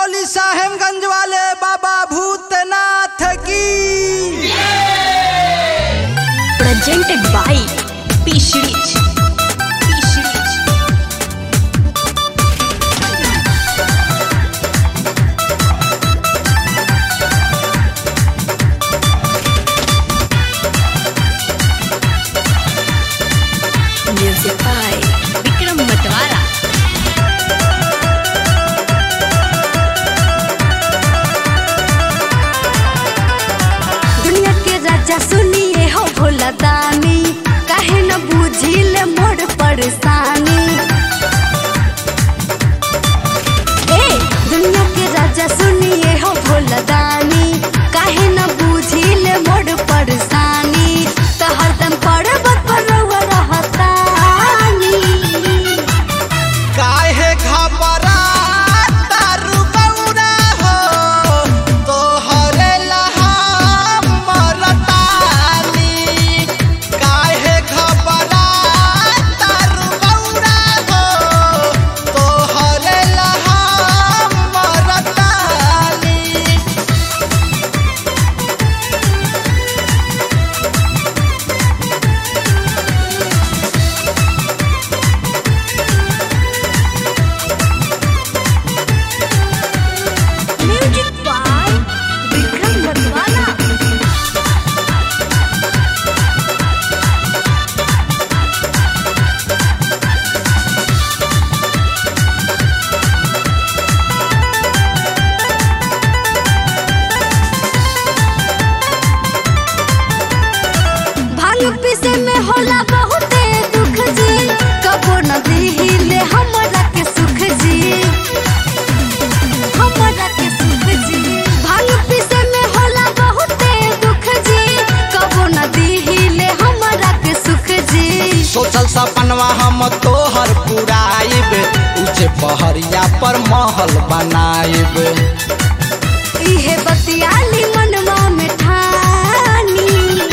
बोली साहेबगंज वाले बाबा भूतनाथ की presented by P Series. P Series. Music by Vikram Matwara. दुनिया के राजा सुनिए हो भोला दानी काहे न बुझिले मोर परेशानी ए दुनिया के राजा सुनिए हो भोला दानी काहे न बुझिले मोर परेशानी त हरदम पर्वत पर रहुआ रहतानी काहे घबरा तारू गौरा हो तोहरे लहा मरतानी काहे घबरा तारू गौरा हो तोहरे लहा मरतानी म्यूजिक बाय विक्रम मतवाला भांग पीसे में होला बहुते दुख जी कबो न दिहिले हमरा के सुख जी हमरा के सुख जी भांग पीसे में होला बहुते दुख जी कबो न दिहिले हमरा के सुख जी सोचल सपनवा हम तोहर पुराइब ऊंचे पहरिया पर महल बनाइब इहे बतियाली मनवा में ठानी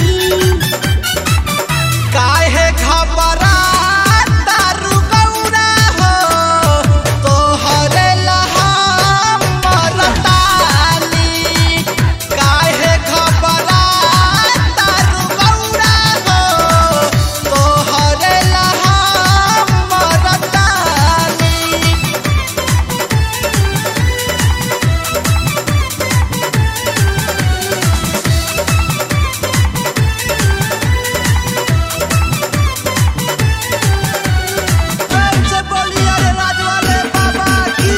काहे घबरा तारू गौरा हो तोहरे लहा मरतानी काहे घबरा तारू गौरा हो तोहरे लहा मरतानी प्रेम से बोलिए अरे राजवाले बाबा की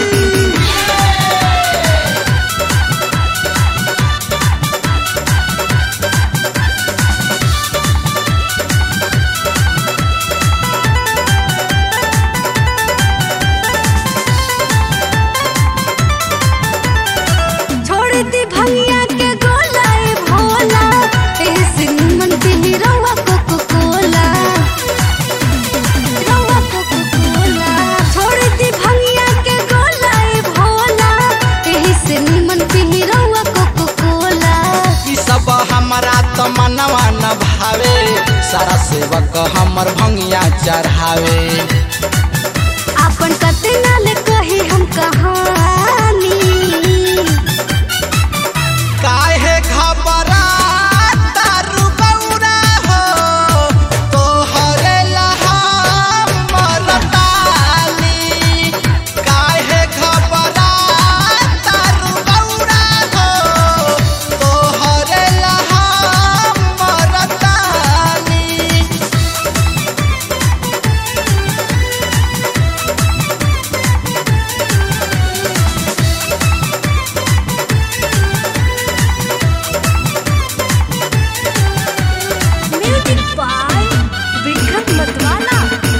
छोड़ दी भंगिया के गोलाए भोला ऐसे निमन पीली रवा कोको कोला रवा कोको कोला छोड़ दी भंगिया के गोलाए भोला ऐसे निमन पीली रवा कोको कोला ई सब हमरा त मनवा न भावे सारा सेवक हमर भंगिया चढ़ावे अपन कतना ले कही हम कहानी काहे घबरा तारू गौरा हो तोहरे लहा मरतानी काहे घबरा तारू गौरा हो तोहरे लहा मरतानी म्यूजिक बाय विक्रम मतवाला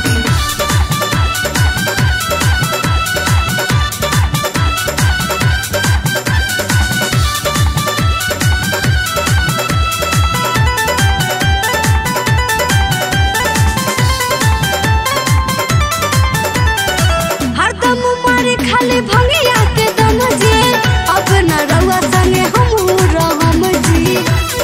हरदम मारे खाली भंगिया के दम जी अब न रउआ संगे हमहू रहम जी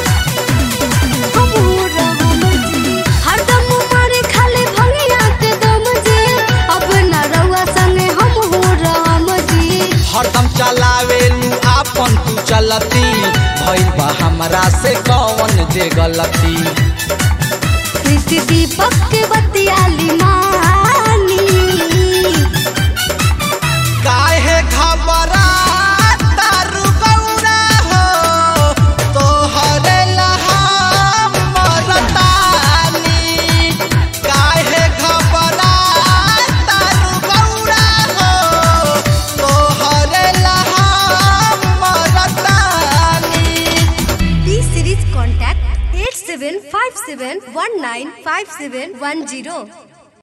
हमहू रहम जी हरदम मारे खाली भंगिया के दम जी अब न रउआ संगे हमहू रहम जी हरदम चलावे गलती भइल बा हमरा से कौन जे गलती प्रीति दीपक के बतियाली मानी काहे घबरा तारू गौरा हो तोहरे लहा मरतानी काहे घबरा तारू गौरा हो तोहरे लहा मरतानी P series contact 8757195710